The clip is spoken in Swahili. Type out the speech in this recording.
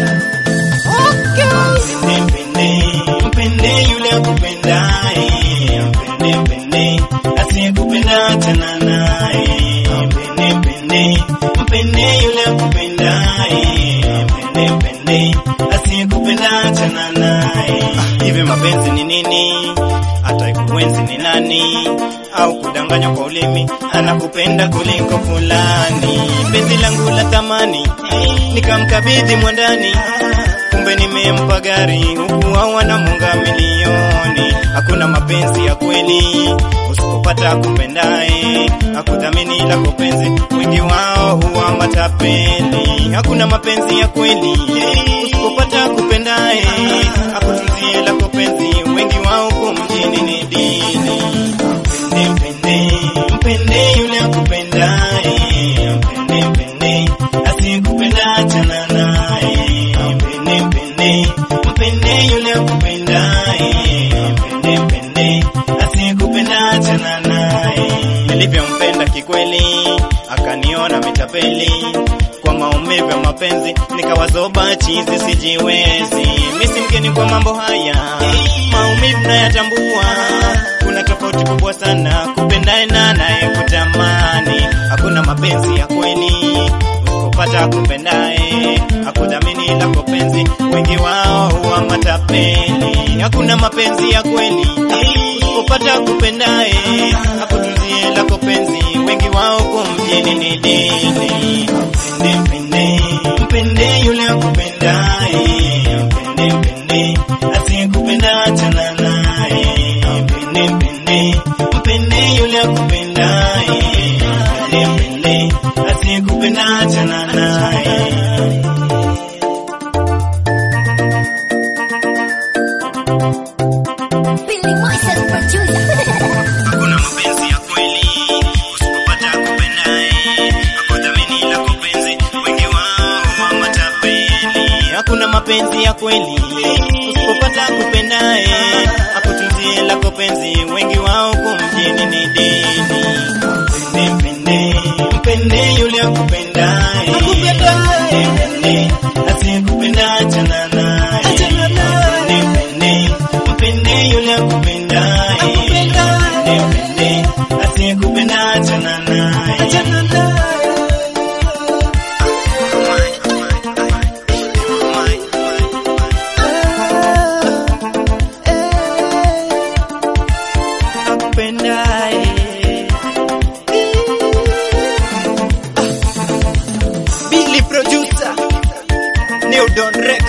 Mpende, mpende yule akupendaye, mpende, mpende asiyekupenda achana naye. Mpende, mpende, mpende yule akupendaye, mpende, mpende asiyekupenda achana naye. Ah, Hivi mapenzi ni nini? Hata kuenzi ni nani? Au kudanganywa kwa ulimi, anakupenda kuliko fulani. Penzi langu la thamani nikamkabidhi mwandani kumbe nimempa gari huku wao wanamunga milioni. Hakuna mapenzi ya kweli usipopata kupendaye, hakudhamini lako penzi, wengi wao huwa matapeli. Hakuna mapenzi ya kweli usipopata kupendaye, hakutunzie lako penzi, wengi wao huko mjini ni dini. Mpende, mpende, mpende yule akupendaye, mpende, mpende asiyekupenda achana naye. Mpende, mpende, mpende yule akupendaye, mpende, mpende asiyekupenda achana naye. Nilivyompenda kikweli, akaniona mitapeli kwa maumivu ya mapenzi, nikawazoba chizi, sijiwezi misi mgeni kwa mambo haya, maumivu nayatambua. Kuna tofauti kubwa sana kupendaye na anayekutamani. Hakuna mapenzi ya kweli usipopata kupendaye, hakudhamini lako penzi, wengi wao huwa matapeli. Hakuna mapenzi ya kweli usipopata kupendaye, hakutunzie lako penzi, wengi wao huko mjini ni dini. Mpende, mpende, mpende yule akupendaye, mpende, mpende asiyekupenda achana naye. Mpende, mpende, mpende yule akupendaye, mpende, mpende asiyekupenda achana naye. Billy Moises producer. Hakuna mapenzi ya kweli usipopata kupendaye, hakudhamini lako penzi, wengi wao huwa matapeli. Hakuna mapenzi ya kweli usipopata kupendaye, hakutunzie lako penzi, wengi wao huko mjini ni dini. Mpende, mpende, mpende yule akupendaye, mpende, mpende asiyekupenda achana naye. Mpende, mpende, mpende yule akupendaye, mpende, mpende asiyekupenda achana naye. Akupendaye. Billy producer New Don Rex